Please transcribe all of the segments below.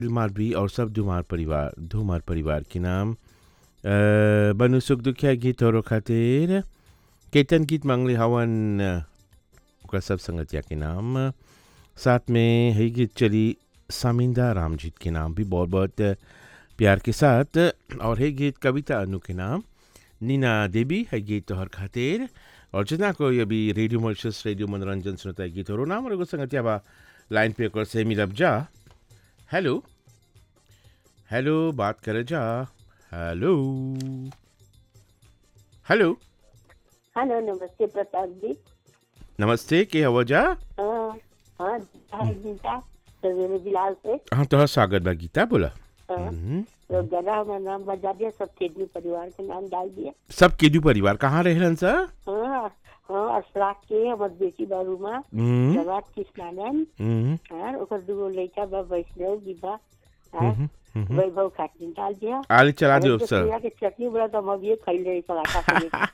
मालवी और सब धुमार परिवार धुमार परिवार के नाम अ, बनु सुख दुखिया गीत और खातिर केतन गीत मांगले हवन अ, ओकरा सब संगतिया के नाम साथ में है गीत चली सामिंदा रामजीत के नाम भी बहुत बहुत प्यार के साथ और है गीत कविता अनु के नाम नीना देवी है गीत तोहर खातिर और जितना कोई अभी रेडियो मॉरिशस रेडियो मनोरंजन सुनता है गीत और नाम और एगो संगतिया बा लाइन पे ओकर से मिलब जा हेलो हेलो बात करे जा हेलो हेलो हेलो नमस्ते प्रताप जी नमस्ते के हवा जा हाँ हाँ हाय गीता सवेरे बिलाल से हाँ तोहर स्वागत बा गीता बोला हाँ, हम्म। तो गला हमारा नाम बजा दिया सब तेजवी परिवार के नाम डाल दिया सब केदू परिवार कहाँ रहलन सर हाँ हाँ अशराक के हमार बेटी बारू माँ हम्म, जवाब कृष्णानंद हम्म, हाँ ओकर दूगो लड़का बा वैष्णव विभा हाँ हम्म, हम्म। वैभव खातिर डाल दिया आले चला दो अरे तो सर सोया के चटनी बड़ा तो हम अभी खाई रहे पराठा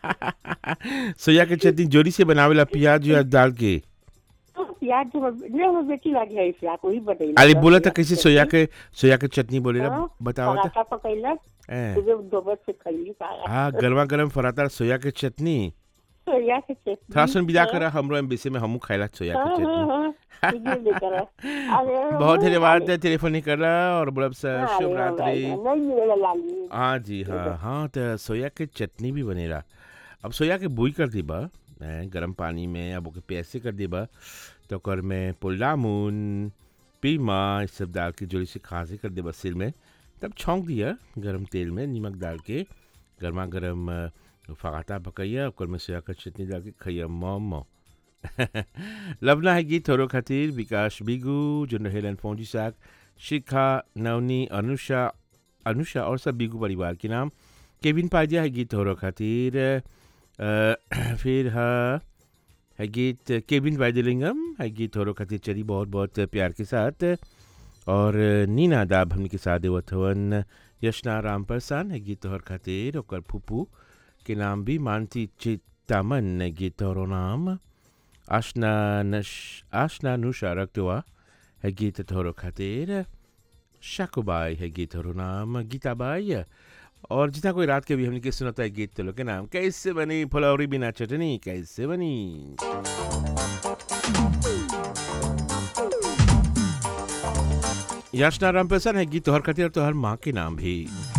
से सोया के चटनी जोड़ी से बनावेला प्याज व्याज डाल के प्याज जो हमर- नहीं हमर बेटी लागी है इशराक वही बतैला अरे बोला था कैसे सोया के सोया के चटनी बोलेला हाँ, बताओ तो पराठा पकैलक ए, सुबह दोपहर से खैली पराठा हाँ गरमा गरम फराता सोया के चटनी सोया के चटनी थोड़ा सुन विदा करा हमरो एम्बेसी में हमू खाइला सोया के हाँ, चटनी हाँ, हाँ, वीडियो लेकर आ। अरे, बहुत हाँ, धन्यवाद टेलीफोन नहीं करला और बोलब सर हाँ, शुभ अरे, रात्रि नहीं मिलेगा लाली हाँ जी हाँ हाँ तो सोया के चटनी भी बनेला अब सोया के बुई कर दीबा हैं, गरम पानी में अब ओके पैसे कर दीबा तो ओकर में पुल्लामुन पीमा ये सब डाल के जोड़ी से खांसी कर देबा सिर में तब छौंक दिया गरम तेल में नमक डाल के गर्मा गर्म अ, फगाता पकैया ओकर में सोया के चटनी डाल के खैया मम लवना है गीत थोरो खातिर विकास बिगू जो रहेलन फौजी साग शिखा नवनी अनुषा अनुषा और सब बिगू परिवार के नाम केविन पाजिया है गीत थोरो खातिर अ, फिर है है गीत केविन वाइदलिंगम है गीत थोरो खातिर चली बहुत बहुत प्यार के साथ और नीना दाब हमने के साथ देवत हवन यशना राम प्रसान है गीत तोहर खातिर ओकर फूफू के नाम भी मानती चितामन है गीत तोहरो नाम आशना नश आशना नुशा रक्तवा है गीत तोहरो खातिर शाकुबाई है गीतहरू नाम गीताबाई और जितना कोई रात के भी हमने के सुनाता है गीत तो लोग के नाम कैसे बनी फुलौरी बिना चटनी कैसे बनी याचना राम प्रसन्न है गीत तोहर खातिर और तोहर माँ के नाम भी